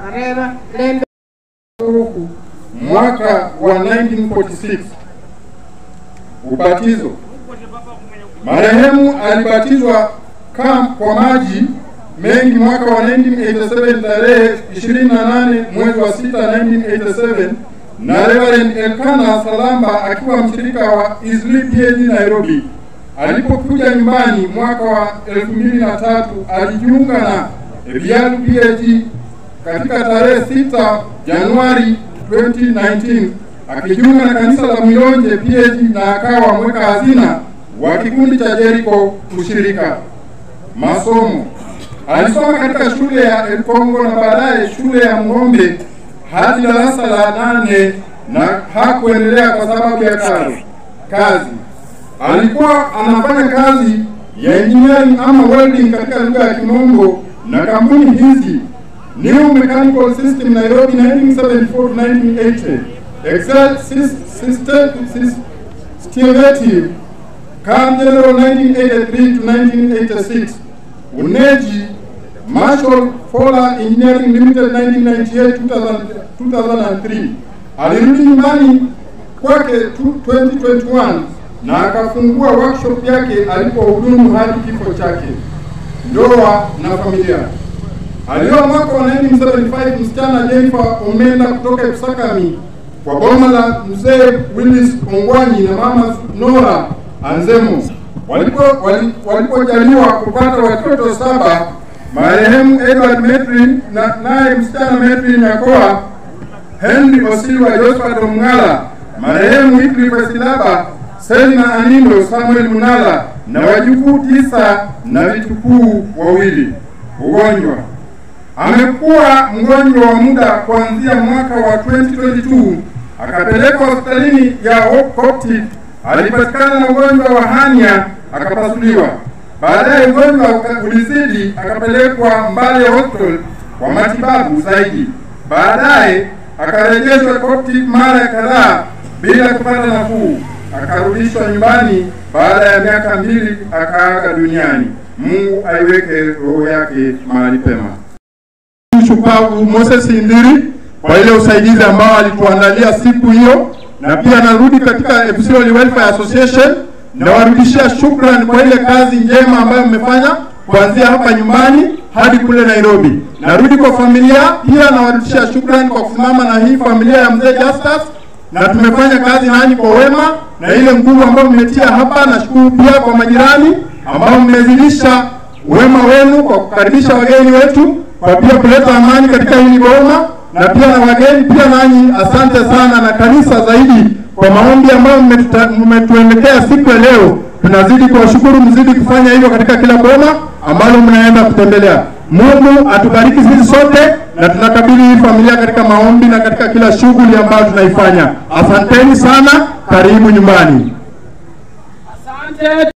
Areva Lembe Uruku. mwaka wa 1946 ubatizo. Marehemu alibatizwa kam kwa maji mengi mwaka wa 1987 tarehe 28 mwezi wa 6 1987 na Reverend Elkana Salamba akiwa mshirika wa Isli PhD Nairobi. Alipokuja nyumbani mwaka wa 2003 alijiunga na Bialu PhD katika tarehe 6 Januari 2019 akijiunga na kanisa la Mwilonje PhD na akawa mweka hazina wa kikundi cha Jericho ushirika. Masomo alisoma katika shule ya El Congo na baadaye shule ya Mng'ombe hadi darasa la nane na hakuendelea kwa sababu ya kazi. Kazi alikuwa anafanya kazi ya engineering ama welding katika lugha ya Kimombo na kampuni hizi New Mechanical System Nairobi 1974-1980, Excel Sys- System Stivative Cam General 1983 to 1986, Uneji Marshall Fowler Engineering Limited 1998 2003. Alirudi nyumbani kwake tu- 2021 na akafungua workshop yake alipohudumu hadi kifo chake. Ndoa na familia. Alioa mwaka wa 1975 msichana Jennifer Omenda kutoka Ipsakami kwa boma la mzee Willis Ongwanyi na mama Nora Anzemo. Walipo wali- walipojaliwa kupata watoto saba, marehemu Edward Metrin na naye msichana Metrin Yakoa, Henry Osilwa, Josephat Omng'ala, marehemu Wycliffe Silaba, Selina Anindo, Samuel Munala na wajukuu tisa na vitukuu wawili. Ugonjwa amekuwa mgonjwa wa muda kuanzia mwaka wa 2022 akapelekwa hospitalini ya Hope Coptic. Alipatikana na ugonjwa wa hania akapasuliwa. Baadaye ugonjwa uka- ulizidi akapelekwa Mbale Hospital kwa matibabu zaidi. Baadaye akarejeshwa Coptic mara kadhaa bila kupata nafuu, akarudishwa nyumbani. Baada ya miaka mbili akaaga duniani. Mungu aiweke roho yake mahali pema shupavu Moses Indiri kwa ile usaidizi ambao alituandalia siku hiyo, na pia narudi katika Epsilon Welfare Association na warudishia shukrani kwa ile kazi njema ambayo mmefanya kuanzia hapa nyumbani hadi kule Nairobi. Narudi kwa familia pia nawarudishia shukrani kwa kusimama na hii familia ya mzee Justus, na tumefanya kazi nanyi kwa wema na ile nguvu ambayo mmetia hapa. Nashukuru pia kwa majirani ambao mmezidisha wema wenu kwa kukaribisha wageni wetu kwa pia kuleta amani katika hili boma na pia na wageni pia nanyi, asante sana na kanisa zaidi kwa maombi ambayo mmetuta- mmetuendekea siku ya leo. Tunazidi kuwashukuru, mzidi kufanya hivyo katika kila boma ambalo mnaenda kutembelea. Mungu atubariki sisi sote, na tunakabidhi hii familia katika maombi na katika kila shughuli ambayo tunaifanya. Asanteni sana, karibu nyumbani. Asante.